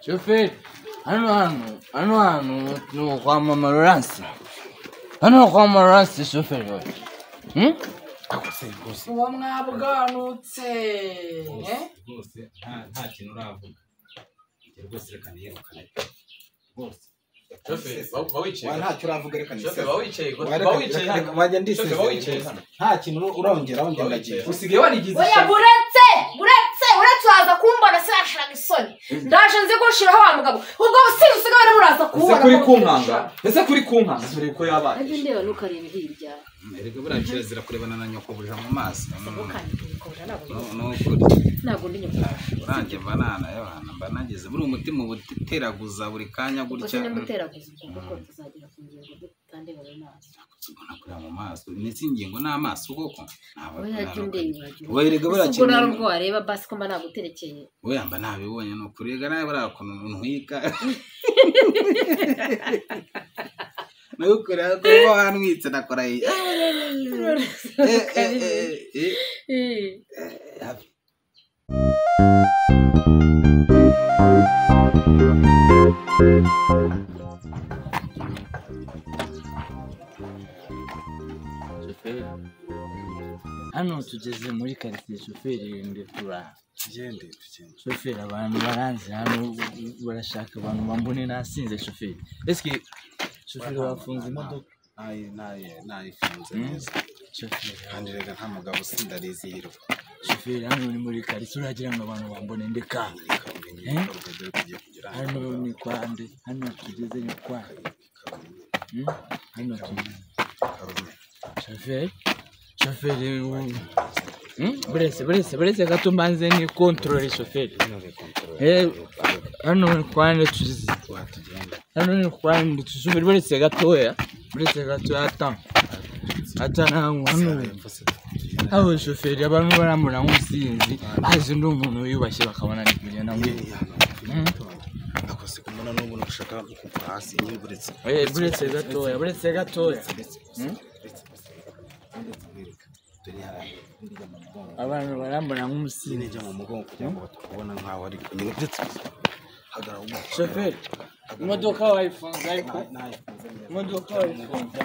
shoferi hano hantu hano hantu ni kwa mama Laurence hano ni kwa mama Laurence shoferi we Hmm? uwo mwabwanutse eh? rwose nta nta kintu uravuga Ibyo rwose reka niyirukane rwose Shoferi, ba- ba wicaye wa gato. ntacyo uravuga reka Shoferi, niseze ba wicaye gato. Wa Ba reka- wicaye reka- reka hano. wajya Shoferi, ba wicaye ndiseze hano. nta kintu urongera wongera Ba ndagiye wicaye hano. usigaye warigize oya ishyaka. uretse uretse uretse uraza kumbona sinashiraga isoni ndaje nzi gushiraho wa mugabo ubwo busizi usigaye uriho uraza ese kumbona kuri ko kunkanga ushaka. ese kuri kunkanga dore uko yabaye ajya ndeba ntukareba hirya erega buriya kirazira kurebana na nyoko buja mu maso sako kanjye kibikora ntabwo Nu- nukuri ntabwo ndi nyakubahwa nanjye mba nanayabana mba nageze buriya umutima uba uteraguza buri kanya ubwo gutya se nimuteraguza ubwo kuko tuzagera ku ngingo dutandeba mu maso ubona kureba mu maso imitsi y'ingingo n'amaso koko ntabwo wowe yajya undeba iwagiwe wowe erega buriya ubwo nari kintu ubwo wareba basi ko mba naguterekeye we yamba ntabibonye ni ukuri rega nawe buriya kuntu ntwika nawe ukuri ariko uba wantwitse nakora iyi Eh, eh, eh, eh, eh. shoferi hano tugeze muri karitsiye shoferi irinde turaha Tugende, tugende. shoferi abantu baranzi hano barashaka abantu bambone nasinze shoferi eske shoferi wafunze imodoka Nayi, nayi, nayifunze Hmm? neza. shoferi Kandi reka nta mugabo sindarizihiwe. shoferi hano ni muri karitsiye uragira ngo abantu bambone ndeka Reka umenye Eh? ibikorwa dore tugiye kugera hano. hano ni kwa nde hano tugeze ni kwa Hmm? hano tugeze Karume, shoferi shoferi ubu- Hmm? burese burese burese gato mbanze ni kontorore shoferi Eh, hano ni kwa nde tugeze wa tugende. hano ni kwa nde shoferi burese gatoya burese gatoya ata ata ntago hano Mpfu se tugende. haba shoferi abantu barambona nk'umusinzi bazi ndi umuntu wiyubashye bakabona ni kugenda Nyine muri ni hano. Nakose kumbona n'ubu nugushaka kugwa hasi nyine buretse. burese gatoya burese gatoya Hmm? Turi hano. Njya mu mugongo. abantu barambona Nyine nk'umusinzi njya mu mugongo kugira ngo batakubona nkaho ari nyine buretse. Hagarara ubu. shoferi imodoka wayifunze ariko imodoka wayifunze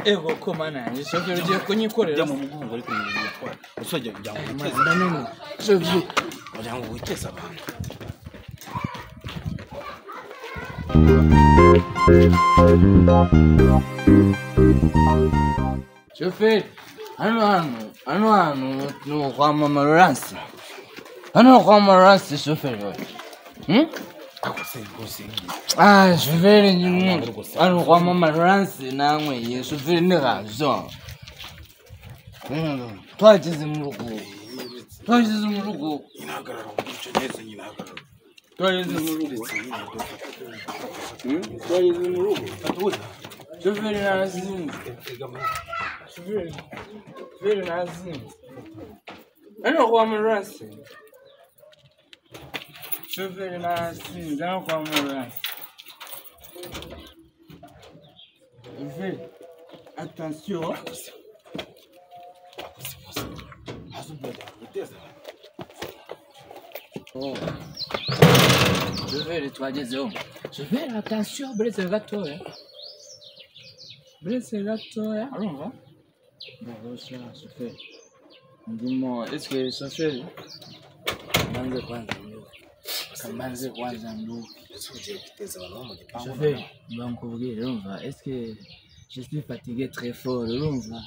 ego ko mana yanjye shoferi ugiye kunyikorera ujya mu mugongo ariko ni ibintu bitwara usajya kugira ngo witeze ndananiwe shoferi kugira ngo witeze abantu shoferi hano hantu hano hantu ni ukwa mama Laurence hano ni kwa mama Laurence shoferi we Hmm? akose rwose Ah, shoferi nyuma hano kwa mama Laurence nanyweye shoferi ndikazo twageze mu rugo twageze mu rugo inahagarara uburyo neza nyine hagarara twageze mu rugo twageze mu rugo Shoferi narazinze. Shoferi shoferi narazinze. Hano kwa Murasi. Shoferi narazinze hano kwa Murasi. Shoferi, attention. Oh. Shoferi twagezeho. Shoferi attention buretse gatoya. Buretse gatoya. Urumva? Ndagusha shoferi. Ndimo eske shoferi. Manze kwanza nduwe. Kamanze kwanza nduwe. ndetse ugiye kwiteza abantu bo mu gipangu Shoferi, mba nkubwire urumva eske je suis fatigué très fort urumva.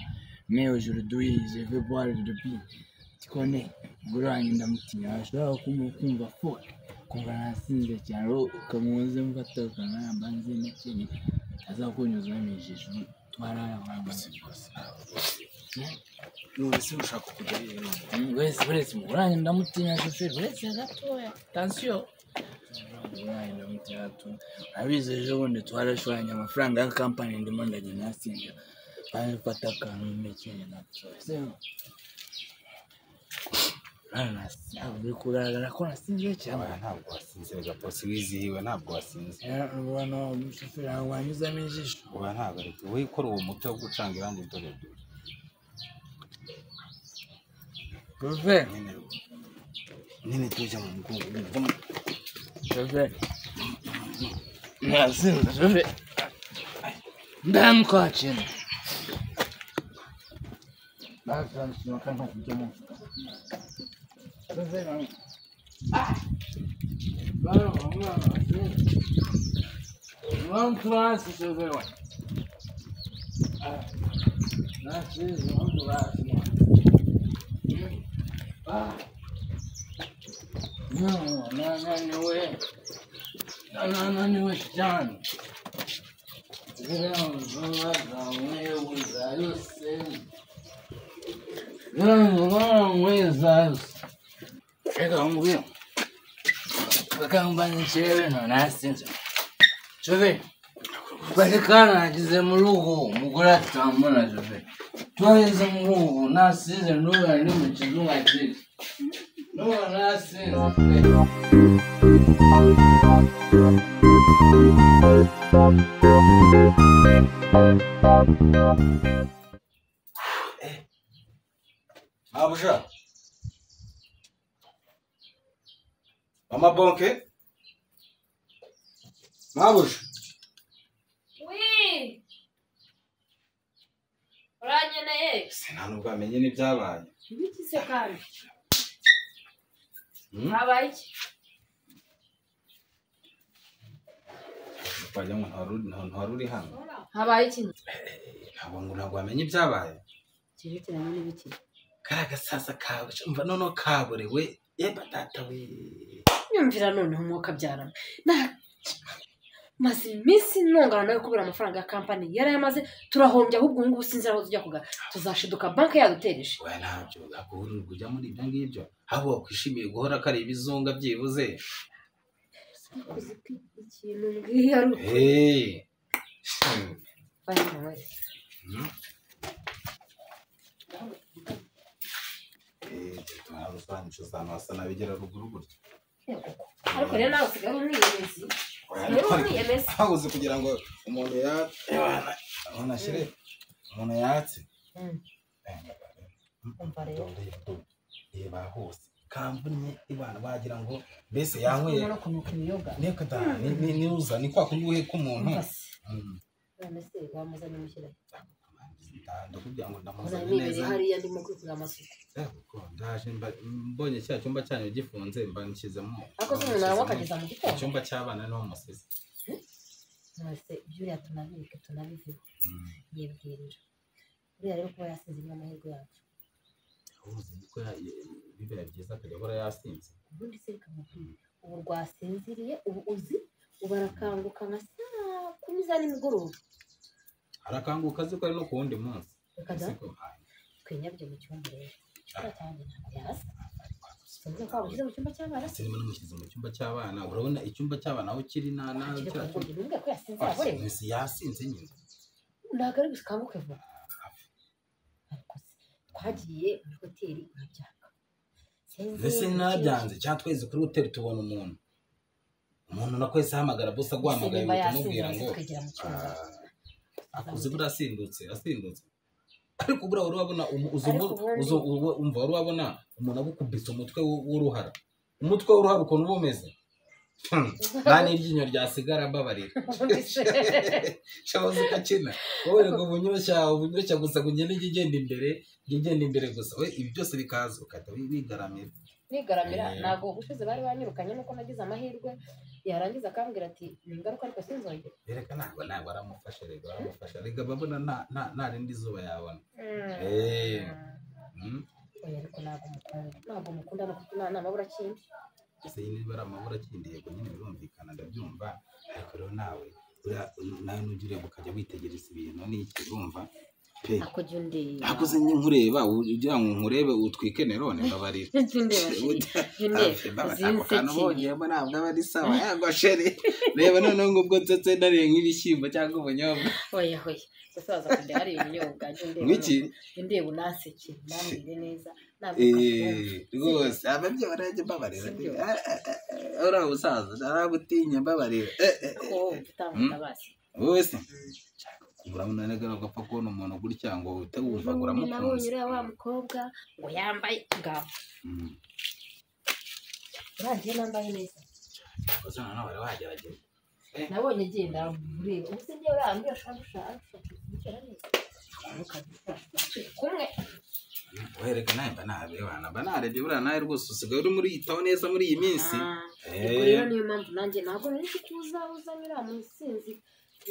Mais aujourd'hui, je vais boire depuis. Tu connais. Umugore wanjye ndamutinya ashobora kumva kumva fuck. Kumva nasinze cyane ukamuze mfata ukanaramba nzi n'ikindi azakunyuzamo ijisho twarara abantu none se ushaka kujya rero Mm, wese wese muguranye ndamutinya shoferi wese gatoya tansiyo muguranye ndamutinya gatoya abize ejo bundi twarashoranye amafaranga ya kampani ndimo ndajya nasinja bafata akantu mekeye natoya uri kugaragara ko nasinze cyane ntabwo wasinze reka bose wizihiwe ntabwo wasinze abantu umushoferi wanyuzamo ijisho uba ntabwo ari we ikora uwo muti wo gucanga irangi dore shoferi nyine nyine tujya mu mugongo Joseph. Nasinze Joseph. Ndamkwakira. Bakanshima kanka kutomo. Joseph. Ah. Baro, mwana. Mwana class Joseph. Ah. Nasize mwana class. Ah. No, no, no, no way. No, no, no, no, it's done. ekangubyo kakangubani cheveno nasinza chove patikana nachize muluku mukula tambona chove twaize muluku nasinze nduga ndime chizunga chiti nduga nasinza Ah, buja. Mama Bonke. Mabuja. Wii! urankeneye Nta nubwo amenye n'ibyabaye. Ntibikize kandi. habaye iki Bajya ngo nta ruri- nta- nta ruri hano. habaye iki Ntabwo ngo ntabwo amenye ibyabaye. Cyerekeranye n'ibiki. Kariya gasasa kawe, umva noneho kaburewe. Yeba data we. Nyumvira noneho umwuka abyarana. Na- Maze iminsi ntungana nawe kubera amafaranga ya kampani yari amaze turahombye ahubwo ubu ngubu sinzi aho tujya kugana tuzashiduka banki yadutereje Oya ntabyo ntabwo uhurira kujya muri ibyo ngibyo. Ahubwo wakwishimiye guhora kari ibizunga byibuze. Nakoze ikintu mbwiye ari uko Hey. Hmm. bari nawe Hmm. Eh, tunazo sana nchi za Masa na Bigera ruguru gutya. ariko rero nawe usigaye uri umwiyemezi rero umwiyemezi Habuze kugira ngo umuntu ya Ebana, umuntu ashyire umuntu yatse. Mm. Umva rero. Reba hose. Kampuni ibana bagira ngo mbese yanyweye umuntu kunuka ibiyoga niko da ni ni- ni uza ni kwa kundi uhe k'umuntu. umva se Mm. none se wamuzanye mushyira Ndakubwira ngo ndamuzanye muzanye neza. ibiri hariya ndimo kwikorera amasuku Eh, kuko ndaje mba- mbonye cya cyumba cyanyu gifunze mba nshyizemo ariko se umuntu aranywa akageza mu Mu gitondo cyumba cy'abana niho musize none se ibyuriya tunabireke tunabivuge yibwirira buriya rero kuba yasinze ni amahirwe yacu uzi ko ya- ya- bibaye byiza akajya ahora yasinze ubundi se reka mubwire ubu rwasinziriye ubu uzi ubu arakanguka nka saa kumi za nimugoroba arakanguka azi ko ari no ku wundi munsi reka da Siko- ah, twenyabye mu cyumba rero icyumba cyanjye ntabwo yarasa sinzi ko wabushyize mu cyumba cy'abana ese niba namushyize mu cyumba cy'abana urabona icyumba cy'abana aho kiri na na reka cya ngo ntumbwe ko yasinze Ah, yaborewe si- yasinze nyine ntabwo ari bukanguke vuba ariko se twagiye muri hoteli ntabyanga ese ntabyanze cyangwa tweze kuri hoteli tubona umuntu umuntu nakwese ahamagara bose aguhamagaye nyuma uhita yasinze umubwira maze ngo twegera mu cyumba akuze buriya asindutse asindutse ariko buriya wari wabona umu- uzi umu- Ariko ubundi- uzo- uwo- umva wari wabona umuntu agukubise umutwe w'u- w'uruhara umutwe w'uruhara ukuntu uba umeze Hmm, nta n'iryinyo ryasigara mbabarira ubundi se shaboze ukakina wowe rego bunyoshya bunyoshya gusa ngo ugende ujye ugenda imbere ujye ugenda imbere gusa we ibi byose bikaza ukahita wi- wigaramira nigaramira Eh. ntabwo gushize bari banyirukanye nuko nagize amahirwe yarangiza akambwira ati ni ingaruka ariko sinzongera reka ntabwo ntabwo aramufasha rego aramufasha rego ababona nta- nta- nta rindi zuba yabona Eh, hmm. oya ariko ntabwo mukunda ntabwo mukunda no kuko nta mabura kindi ese niba ari amabura akindi yego nyine birumvikana ndabyumva ariko rero nawe uriya nawe nugire ukajya witegereza ibintu n'iki urumva pe ako jya undeba akoze nkureba ugira ngo nkurebe utwike nerone mbabarira jya undeba jya Hafi, undeba mbabara, ako kantu uzinsekeye bonyemo ntabwo aba ari sawa yagwa shere reba noneho ngubwo nsetse nariye nk'ibishyimbo cyangwa ubunyobwa oya oya gusaza kujya hari ibinyobwa jya undeba nk'iki indeba unaseke namire neza navuka Eh, rwose ababyeyi barajya mbabarira Sibyo. Ah, ah, ah, uriya musaza narabutinya mbabarira Eh, eh, eh. ko utambuka basi wese urabona nagara ugapfa kubona umuntu gutya ngo uhite wumva ngo ubundi nabonye uramukunze uriya wa mukobwa ngo yambaye ngaho Mm. urangiye nambaye neza gusa noneho wari wagerageza nabonye agenda ureba ubu se njyewe urambwira ushaka gushaka kubikora neza kumwe guhereka nawe mba narebana mba narebye buriya nawe rwose usigaye urimo uriyitaho neza muri iyi minsi Ah, ubwo Eh, rero niyo mpamvu nanjye ntabwo nari nzi ko uzaza uriya musinzi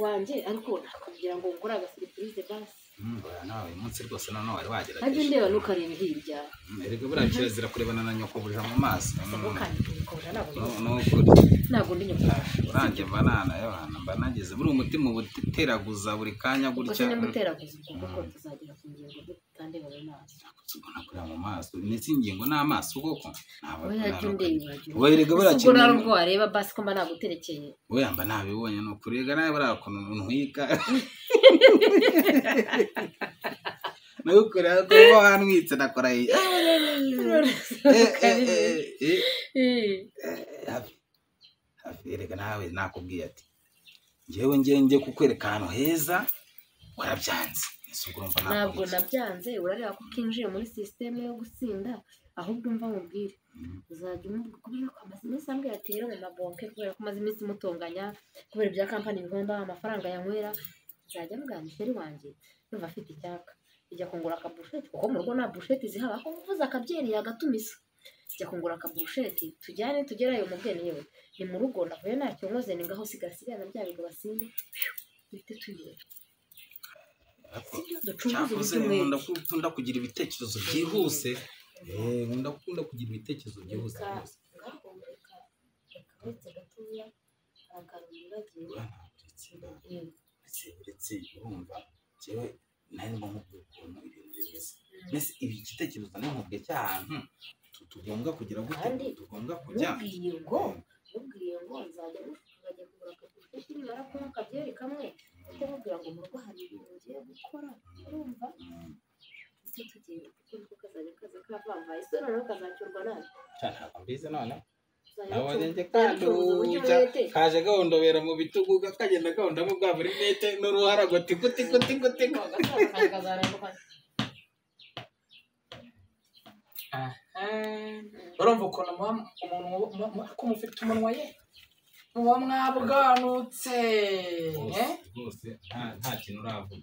wanjye ariko nakagira ngo ngore agasiripurize basi mm, buriya nawe uyu munsi rwose noneho wari najye wagerageje ndeba ntukarebe hirya Mm, erega buriya kirazira kurebana na nyoko buja mu maso sabo kandi kubikora ntabwo No- ndi- nukuri ntabwo ndi nyakubahwa uranjye mba nanayabana mba nageze buriya umutima uba uteraguza buri kanya gusa gutya ni guteraguza ubwo kuko tuzagera ku ngingo dutandeba mu maso ubona kureba mu maso ndetse ingingo n'amaso koko ntabwo wowe yajya undeba uragenda wowe erega buriya ubwo nawe ubwo wareba basi ko mba naguterekeye wowe yamba ntabibonye ni ukuri rega nawe buriya ukuntu umuntu yiga nawe ukureba ko uba wanwitse nakora iyi Eh, eh, eh, eh, eh, hafi hafi erega nawe nakubwiye ati ngewe ngenge kukwereka ahantu heza warabyanze ese ubwo urumva ntabwo nakubwiye iki? nabyanze urareba ko ukinjiye muri sisiteme yo gutsinda ahubwo umva mubwire uzajya umuvuga kubera ko amaze iminsi ambwira ati rero mu mabonke kubera ko amaze iminsi mutunganya kubera ibya kampani bigomba amafaranga yanywera nzajya mugana isheri wanjye numva afite icyaka ijya kungura akaburusheti kuko mu rugo nta burusheti zihaba ko uvuze akabyeri yagatumiza ijya kungura akaburusheti tujyane tugerayo mubwene yewe ni mu rugo navuye ntacyo nkoze ni ngaho sigasigana bya bigo basinde duhite tuyera sibyo ducunguze cyakoze ibyumweru nkunda ku- nkunda kugira ibitekerezo byihuse Eh, nkunda nkunda kugira ibitekerezo byihuse rwose ngahumeka uretse gatoya aragarura Buriya agiye ntabwo uretse ndetse uretse urumva njyewe nari mo nkubwira ukuntu ibintu bimeze mbese ibi igitekerezo ntimubwe cy'ahantu tu- tugomba kugera gute Kandi tugomba kujya mubwiye ngo mubwiye ngo nzajya mukajya kugura akagufi nimara kunywa akabyeri kamwe ujye mubwira ngo mu rugo hari ibintu ngiye gukora urumva Mm, ese tugenda kuko niko kazajya kaza kavambaye ese noneho kazacyurwa nabi cya ntabwo mbizi none Uzajya nabonye ucuruza- njye ucuruza uburyo kanduja umwete. kaje gahondobera mu bitugu kakagenda gahondamo bwa buri mete n'uruhara ngo tiku tiku tiku tiku urumva ukuntu muba umuntu muba- muba- ko mufite umunwa ye muba mwabuganutse rwose rwose nta nta kintu uravuga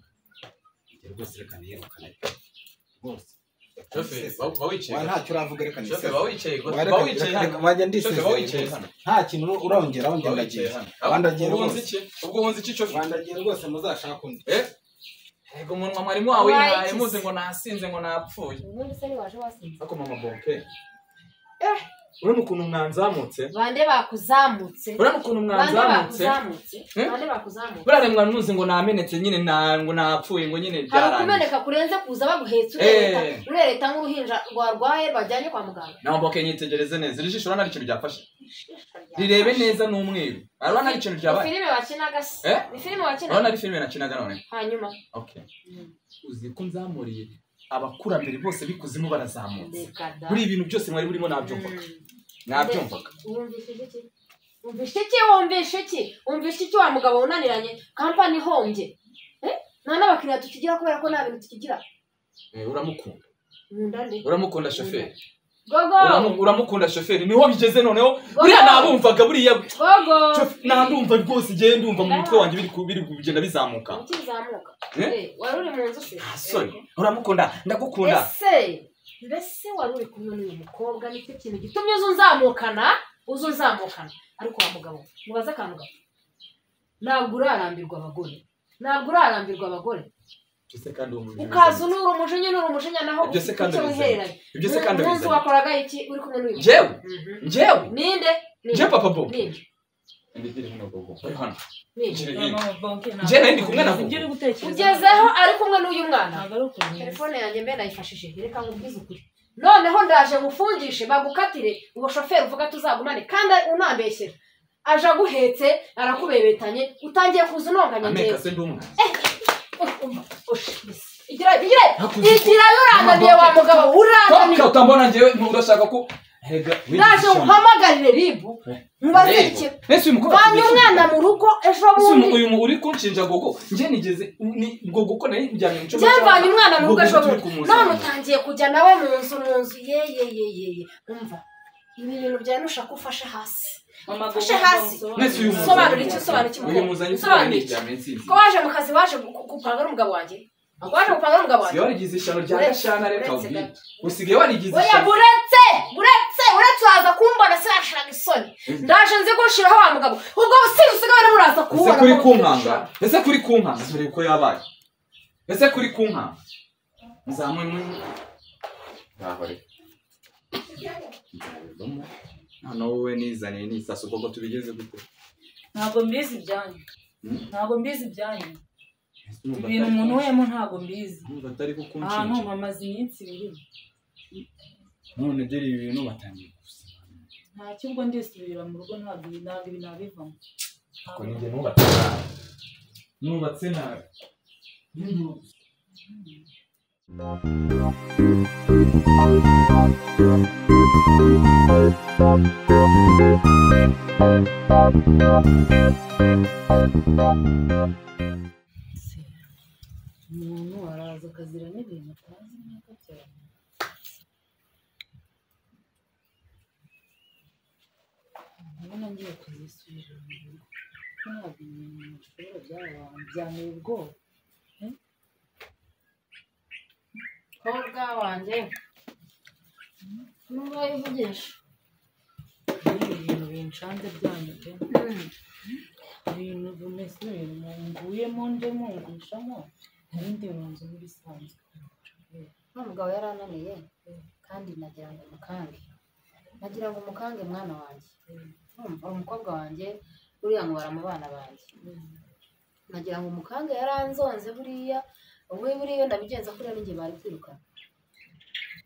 ibyo rwose reka niyirukane rwose Shoferi, ba- ba wicaye Wa, gato. ntacyo uravuga reka Shoferi, ba wicaye gato. Wa, reka- Ba wicaye reka- hano. reka wajya Shoferi, ba wicaye ndisezera hano. nta kintu urongeraho Ba wicaye ngendagiye hano. Wa, ndagiye Ubwo wunze rwose. iki? Ubwo wunze iki, shoferi? wandagiye rwose muzashake undi Eh? Yego, umunwa mwari mwawihaye muzi ngo nasinze ngo napfuye ubundi se ntiwaje wasinze ariko mama bonke urabona ukuntu mwanzamutse bande bakuzamutse urabona ukuntu bande mwanzamutse bakuzamutse Eh? bande bakuzamutse buriya mwa muzi ngo namenetse nyine na- ngo napfuye ngo nyine hari byarangiye ukumeneka kurenze kuza baguhetse Eh. urereta urereta nk'uruhinja rwarwaye bajyanye kwa muganga naho mboke nyitegereze neza iri jisho urabona ari ikintu ryafashe rirebe rirebe neza n'umweru urabona ari ikintu ryabaye filime wakinaga se Eh? ni filime urabona wakinaga ari filime nakinaga none hanyuma okay uzi ko nzamuriye abakurambere bose bikuzimu barazamutse reka da muri ibintu byose mwari burimo nabyumvaga nabyumvaga wumvise iki wumvise iki wumvise iki wumvise iki wa mugabo unaniranye kampani ihombye Eh? nta n'abakiriya tukigira kubera ko nta bintu tukigira Eh, uramukunda nkunda nde uramukunda shoferi gogo Uramu- uramukunda shoferi niho bigeze noneho Gogo! buriya nabumvaga buriya gogo Shof- nandumva rwose igihe ndumva mu mutwe wanjye biri ku- biri kugenda bizamuka ukizamuka Eh? Eh, wari uri mu nzu se nta soni uramukunda ndagukunda ese mbese wari uri kumwe n'uyu mukobwa nicyo kintu gitumye uza unzamukana uza unzamukana ariko wa mugabo mubaze akantu gato ntabwo urarambirwa abagore ntabwo urarambirwa abagore byose kandi uwo muntu ukaza unura umujinya unura umujinya naho Ibyo se kandi icyo bizanye. wihereranye Ibyo se kandi Mu- munsi bizanye. wakoraga iki uri kumwe n'uyu mukobwa njyewe Mhm. njyewe ninde njye ninde papa bo ninde ninde njye Njye nari ndi kumwe na Bobo. ugezeho ari kumwe n'uyu mwana ntabwo ari ukuntu telefone yanjye mbe nayifashije reka nkubwize ukuri noneho ndaje ngufungishe bagukatire uwo shoferi uvuga tuzagumane kandi unambeshyera aje aguhetse arakubebetanye utangiye kuza unonganya ameka neza se ndi umwana igira igira Hakuze- igira urangamiye wa mugabo urangamiye Toka utambona njyewe urashaka ko Erega, ndaje wigisha. nkuhamagarire ribu nkubaze Rero, ikintu ese uyu mukobwa vanye atubeshya. umwana mu rugo ejo Ese uyu mu- bundi uyu mu- uri kunshinja gogo njye nigeze ni- ngo gogo nari njyanye mu cyumba byamvanye umwana mu rugo Gogo ejo turi bundi kumuzana. none utangiye kujya nawe mu nzu mu nzu yeyeyeyeye umva ibi bintu byawe nushaka ufashe hasi ufashe hasi mwese uyu muzanye sobanura iki mukora. sobanura iki uyu mukora muzanye ukora sobanura ni iki ibya minsinzi ko waje mu kazi waje gu- gu- gupanga n'umugabo wanjye waje gupanga n'umugabo wanjye siyo warigize ishano rya Uretse- gashana reka uretse ubwire gato. usigaye warigize oya ishano buretse buretse uretse waza kumbona sinashiraga isoni ndaje nzi gushiraho wa mugabo ubwo businzi usigaye uri buraza ese kubona kuri ko kunkanga ushaka. ese kuri kunkanga dore uko yabaye ese kuri kunkanga muzamwe mwe ngaho reka nzabivamo hano wowe nizaniye n'isasu koko tubigenze gute ntabwo mbizi ibyanyu Hmm? ntabwo mbizi ibyanyu Ese urumva ibintu atari- umuntu wemo ntabwo mbizi urumva atari ahantu kukunshinja bamaze iminsi birimo none dore ibi bintu batangiye gusobanura nta kigo ndisubira mu rugo ntabwo ibi ntabwo ibi nabivamo ko ninjye nubatse nabi nubatse nabi N'inzu- umuntu araza akazira n'ibintu atazi nkuko byari ndabona ngiye kuzisubira mu rugo kuko ntabwo ibintu bishobora byaba abantu byanteye ubwoba mukobwa wanjye n'ubwo yivugisha n'ibyo bintu binshanze byanyu pe ibintu bimeze ibintu munguyemo ndemo ngushamo ibindi bintu nk'ibisanzwe none umugabo yari ananiye kandi nagira ngo umukange nagira ngo umukange mwana wanjye urumva uri umukobwa wanjye uriya ngo bara mu bana banjye nagira ngo umukange yari anzonze buriya ubu buriya ndabigenza kuriya ninjye bari kwirukana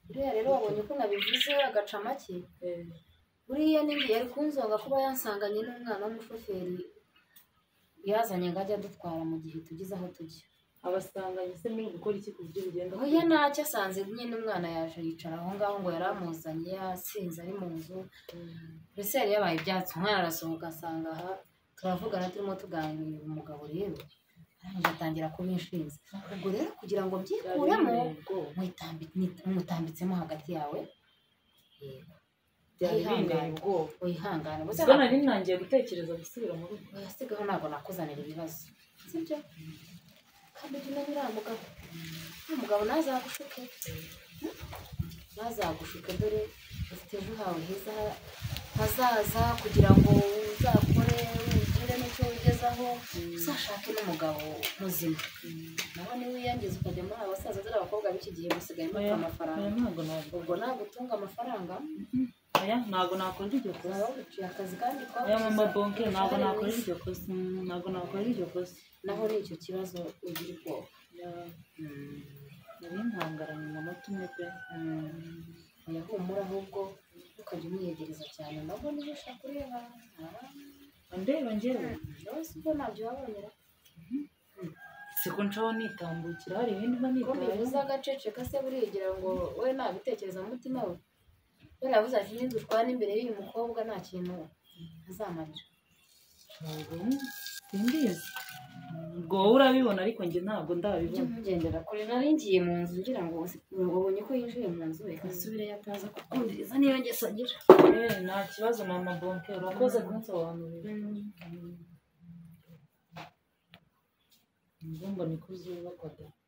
buriya rero wabonye ko nabivuze agaca make buriya ninjye yari kunzonga kuba yansanganye n'umwana w'umushoferi yazanye ngo ajye adutwara mu gihe tugeze aho tujya abasanganye se muri gukora iki ku buryo bugenda oya ntacyo asanze nyine umwana yaje yicara aho ngaho ngo yari amuzanye yasinze ari mu nzu mbese yari yabaye ibyatsi umwana arasohoka asanga aha turavugana turimo tuganira uyu mugabo rero arangije atangira kubinshinza ubwo rero kugira ngo mbyikuremo byari ubwoba muyitambi- ni- mutambitsemo hagati yawe yego byari binteye Yihangane. ubwoba wihangane Ubwo se ubwo nari ntangiye gutekereza gusubira mu rugo oya sigaho ntabwo nakuzanira ibibazo sibyo kandi jya unanira wa mugabo wa mugabo ntazagushuke ntazagushuke dore ufite ejo hawe heza hazaza kugira ngo uzakore ugire n'icyo ugezaho uzashake n'umugabo muzima nawe niba wiyangiza ukajya muri aba basaza dore abakobwa b'iki gihe basigaye bafite Oya, oya, amafaranga ntabwo nabwo ubwo ntabwo utunga amafaranga oya ntabwo nakora iryo kosa uzaba wiciye akazi kandi oya mama twakoze bonke ntabwo nakora iryo kosa Mm, ntabwo nakora iryo kosa naho ni icyo kibazo ugira ubwoba nari ntangaranye mu mata umwe pe oya humura ahubwo ukajya umwiyegereza cyane nabwo niba ushaka ureba ndeba njyewe nawe si bwo ntabyo wabonera siko nshaho nitambukira hari ibindi mba ko bivuze nitayeho agaceceka se burigira ngo we nabitekereza mu mutima we we yavuze ati ntidushwane imbere y'uyu mukobwa nta kintu azamarira ntabwo simbizi ubwo wowe urabibona ariko njye ntabwo ujye ndabibona umugendera kure nari ngiye mu nzu ngira ngo ubonye ko yinjiye mu nzu reka asubireyo ataza kukundiriza niyo ngeso agira Eh, nta kibazo mama bonke urakoze kunsobanurira ubwo mbona ko uzubakwa da